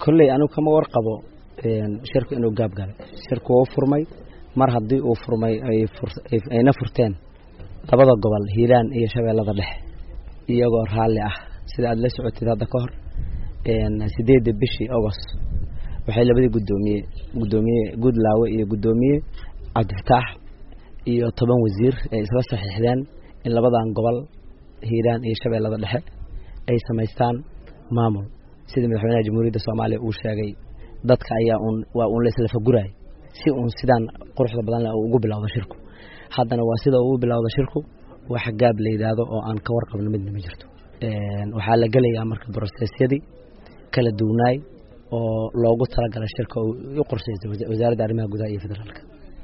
kolley anigu kama warqabo shirku inuu gaab galay shirku wuu furmay mar haddii uu furmay ayna furteen labada gobol hiiraan iyo shabeellada dhexe iyagoo raalli ah sida aada la socotid hadda ka hor sideedda bishii agost waxay labadii guddoomiye guddoomiye guudlaawe iyo guddoomiye cabdifataax iyo toban wasiir ay isla saxiixdeen in labadan gobol hiiraan iyo shabeellada dhexe ay samaystaan maamul sida madaxweynaha jamhuuriyadda soomaaliya uu sheegay dadka ayaa uun waa uun laislafaguraay si uun sidaan quruxda badan leh ugu bilowda shirku haddana waa sida ugu bilowda shirku wax gaab la yidhaahdo oo aan ka warqabno midna ma jirto waxaa la gelayaa marka brosesyadii kala duwnaay oo loogu talagalay shirka oo u qorshaysay wasaaradda arrimaha gudaha iyo federaalka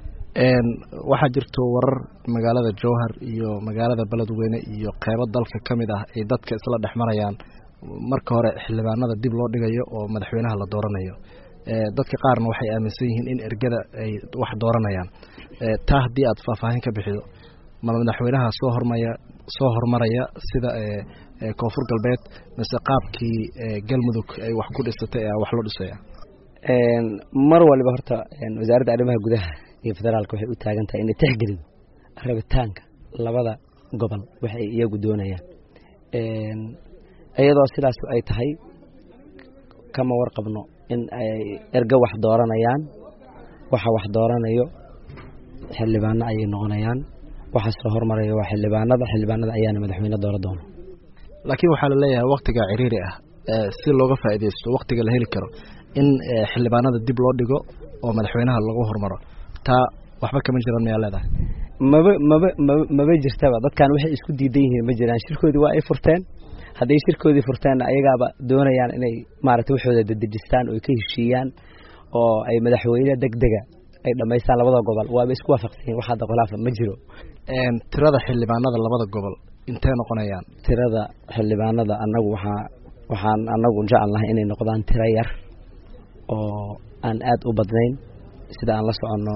waxaa jirto warar magaalada jowhar iyo magaalada beledweyne iyo qeybo dalka ka mid ah ay dadka isla dhex marayaan marka hore xildhibaanada dib loo dhigayo oo madaxweynaha la dooranayo dadka qaarna waxay aaminsan yihiin in ergada ay wax dooranayaan taa haddii aad faahfaahin ka bixido ma madaxweynaha soo hormaya soo hormaraya sida koonfur galbeed mise qaabkii galmudug ay wax ku dhisatay ee wax loo dhisaya mar waliba horta wasaaradda arrimaha gudaha iyo federaalka waxay u taagan tahay inay tixgelido rabitaanka labada gobol waxay iyagu doonayaan iyadoo sidaas ay tahay kama warqabno in ay ergo wax dooranayaan waxa wax dooranayo xildhibaano ayay noqonayaan waxa soo hormaraya waa xildhibaanada xildhibaanada ayaana madaxweyne doora doono laakiin waxaa la leeyahay waktiga ciriiri ah si looga faa'iidaysto waktiga la heli karo in xildhibaanada dib loo dhigo oo madaxweynaha lagu hormaro taa waxba kama jiraan mayaa leedahay maba maba maba maba jirtaba dadkan waxay isku diidan yihiin ma jiraan shirkoodii waa ay furteen hadday shirkoodii furteenna ayagaaba doonayaan inay maaragtay waxooda dedejistaan oo ka heshiiyaan oo ay madaxweyne deg dega ay dhammaystaan labada gobol waaba isku waafaqsan yihin wax hadda khilaafa ma jiro tirada xildhibaanada labada gobol intee noqonayaan tirada xildhibaanada annagu waxaa waxaan annagu jecelnahay inay noqdaan tiro yar oo aan aada u badnayn sida aan la soconno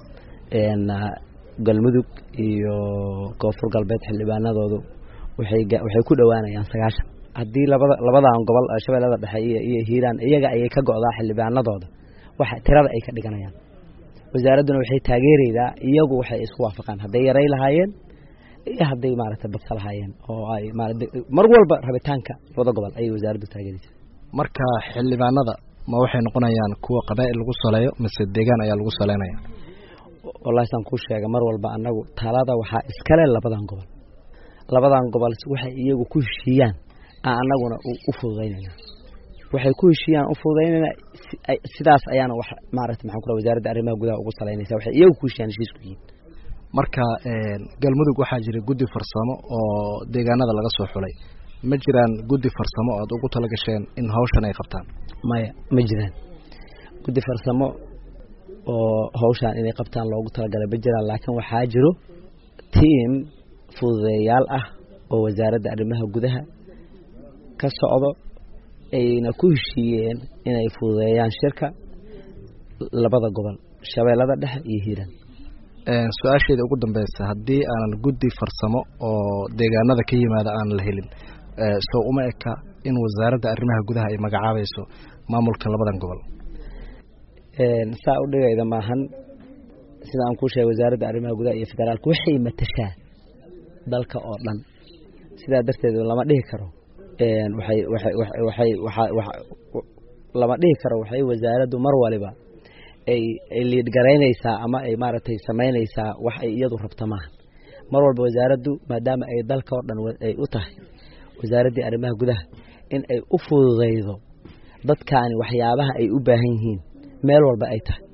galmudug iyo koonfur galbeed xildhibaanadoodu waxay waxay ku dhowaanayaan sagaashan haddii labada labadan gobol shabeellada dhexe iyo iyo hiiraan iyaga ayay ka go'daa xildhibaanadooda waxa tirada ay ka dhiganayaan wasaaradduna waxay taageeraydaa iyagu waxay isku waafaqaan hadday yaray lahaayeen iyo hadday maaragtay badsa lahaayeen oo ay mar walba rabitaanka labada gobol ayay wasaaraddu taageeraysa marka xildhibaanada ma waxay noqonayaan kuwa qabaa'il lagu saleeyo mise deegaan ayaa lagu saleynaya wallahi saan kuu sheega mar walba annagu talada waxaa iskale labadan gobol labadan gobol waxay iyagu ku heshiiyaan aan annaguna u fududaynayna waxay ku heshiiyaan u fududaynayna sidaas ayaana wax maaragta maxaan kula wasaaradda arrimaha gudaha ugu salaynaysa waxay iyagu ku heshiiyaan heshiisku yihiin marka galmudug waxaa jira guddi farsamo oo deegaanada laga soo xulay ma jiraan guddi farsamo oad ugu tala gasheen in hawshan ay qabtaan maya ma jiraan guddi farsamo oo hawshaan inay qabtaan loogu talagalay ma jiraan laakiin waxaa jiro tiam fududeeyaal ah oo wasaaradda arrimaha gudaha ka socdo ayna ku heshiiyeen inay fududeeyaan shirka labada gobol shabeellada dhexe iyo hiiraan su-aasheeda ugu dambeysa haddii aanan guddi farsamo oo deegaanada ka yimaada aan la helin soo uma eka in wasaaradda arrimaha gudaha ay magacaabayso maamulka labadan gobol saa u dhigayda maahan sida aan kuu sheegay wasaaradda arrimaha gudaha iyo federaalka waxay matashaa dalka oo dhan sidaa darteed lama dhihi karo waxay waxay waxay waxa lama dhihi karo waxay wasaaraddu mar waliba ay ay liidgaraynaysaa ama ay maaragtay samaynaysaa wax ay iyadu rabto maaha mar walba wasaaraddu maadaama ay dalka oo dhan ay u tahay wasaaraddii arrimaha gudaha in ay u fududaydo dadkaani waxyaabaha ay u baahan yihiin meel walba ay tahay